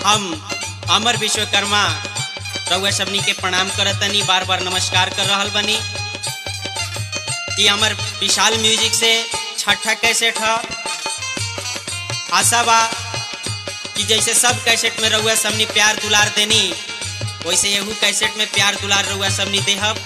हम अमर विश्वकर्मा रउआ सबनी के प्रणाम करतनी बार बार नमस्कार कर रहल बनी कि हमर विशाल म्यूजिक से छठा कैसेट ह आशा बा कि जैसे सब कैसेट में रउआ सबनी प्यार दुलार देनी वैसे यहू कैसेट में प्यार दुलार रउआ सबनी देहब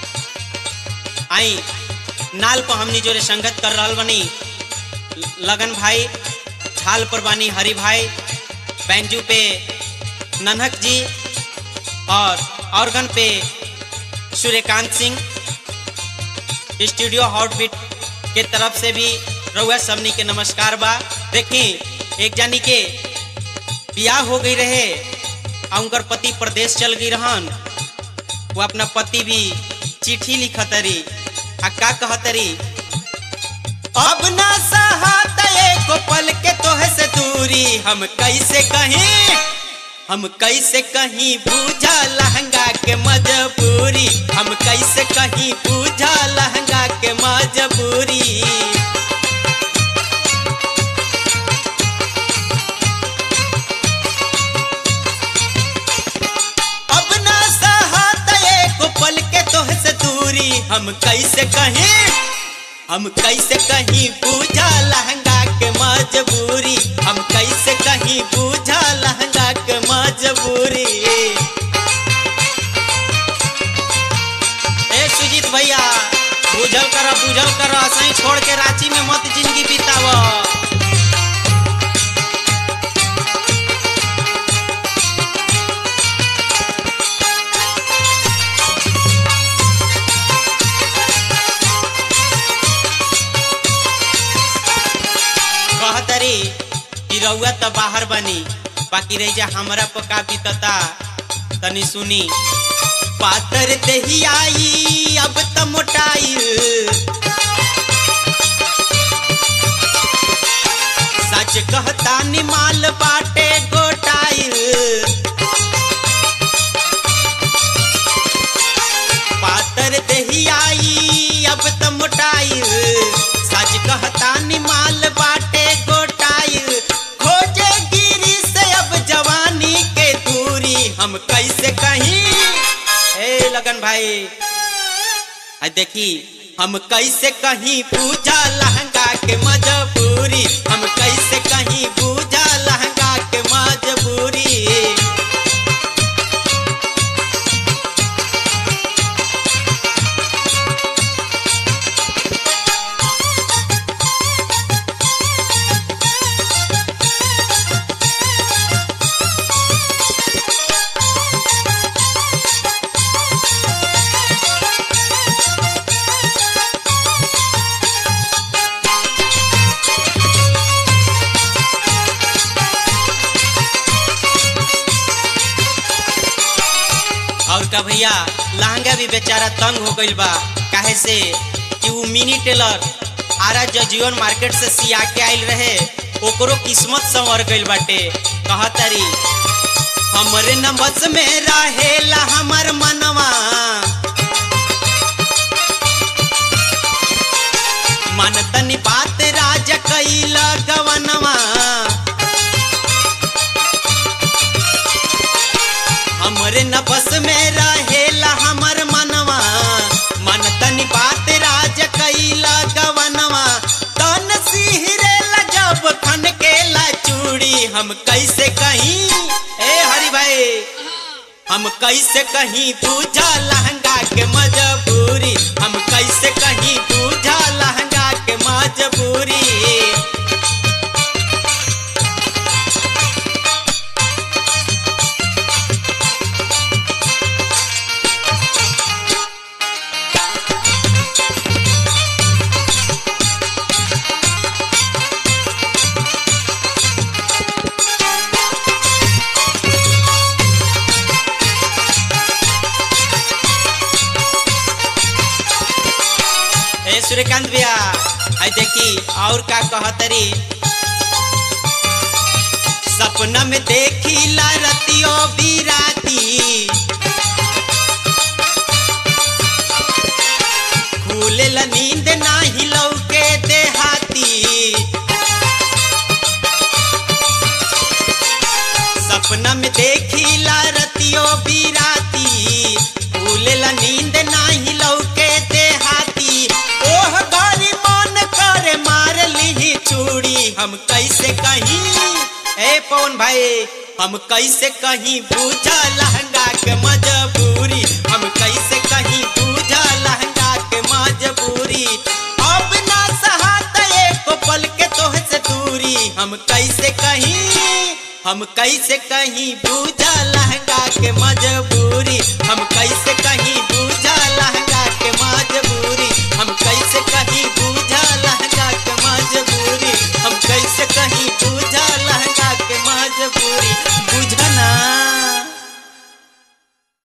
आई नाल पर हमनी जोरे संगत कर रहल बनी लगन भाई झाल पर बानी हरि भाई बैंजू पे नन्हक जी और ऑर्गन पे सूर्यकांत सिंह स्टूडियो हॉटबीट के तरफ से भी रउआ सबनी के नमस्कार बा देखी एक जानी के बियाह हो गई रहे आ उनकर पति प्रदेश चल गई रहन वो अपना पति भी चिट्ठी लिखतरी आ का कहतरी अब ना सहत एको पल के तोह से दूरी हम कैसे कहीं हम कैसे कहीं बूझा लहंगा के मजबूरी हम कैसे कहीं बूझा लहंगा के मजबूरी अब ना सहत एको पल के तोह से दूरी हम कैसे कहीं हम कैसे कहीं बूझा लहंगा के मजबूरी हम कैसे कहीं बूझा लहंगा के मजबूरी ए सुजीत भैया बुझल कर बुझल कर सही छोड़ के रांची में मत जिंदगी बिताव कहतरी कि रउआ तो बाहर बनी बाकी रही जा हमरा पका बीतता तनी सुनी पातर दही आई अब त मोटाई सच कहता निमाल बाटे गोटाई पातर दही आई अब त मोटाई सच कहता निमाल बाटे गोटाई खोजे गिरी से अब जवानी के दूरी हम कैसे कहीं ए लगन भाई आ देखी हम कैसे कहीं पूजा लहंगा के मजबूरी हम कैसे कहीं पूजा लहंगा के मजबूरी और का भैया लहंगा भी बेचारा तंग हो गइल बा काहे से कि वो मिनी टेलर आरा जजीवन मार्केट से सिया के आइल रहे ओकरो किस्मत संवर गइल बाटे कहतरी हमरे न बस में रहेला हमर मनवा मन तनी बात राज कैल गवनवा हमरे न बस में रहेला हमर मनवा मन तनी बात राज कैला गवनवा तन सिहरेला जब खन केला चूड़ी हम कैसे कहीं ए हरि भाई हम कैसे कहीं पूजा लहंगा के मजबूरी हम कैसे कहीं पूजा लहंगा के मजबूरी ए सूर्यकांत भैया आई देखी और का कहतरी सपना में देखी ला रतियो बिराती खुले ला नींद नाही लौके देहाती सपना देखिला रतियो बिराती भूलेला नींद नाही लौके देहाती ओह गरी मन करे मार ली चूड़ी हम कैसे कहीं ए पवन भाई हम कैसे कहीं बूझा लहंगा के मजबूरी हम कैसे कहीं बूझा लहंगा के मजबूरी अब ना सहात एक पल के तोह से दूरी हम कैसे कहीं हम कैसे कहीं बूझ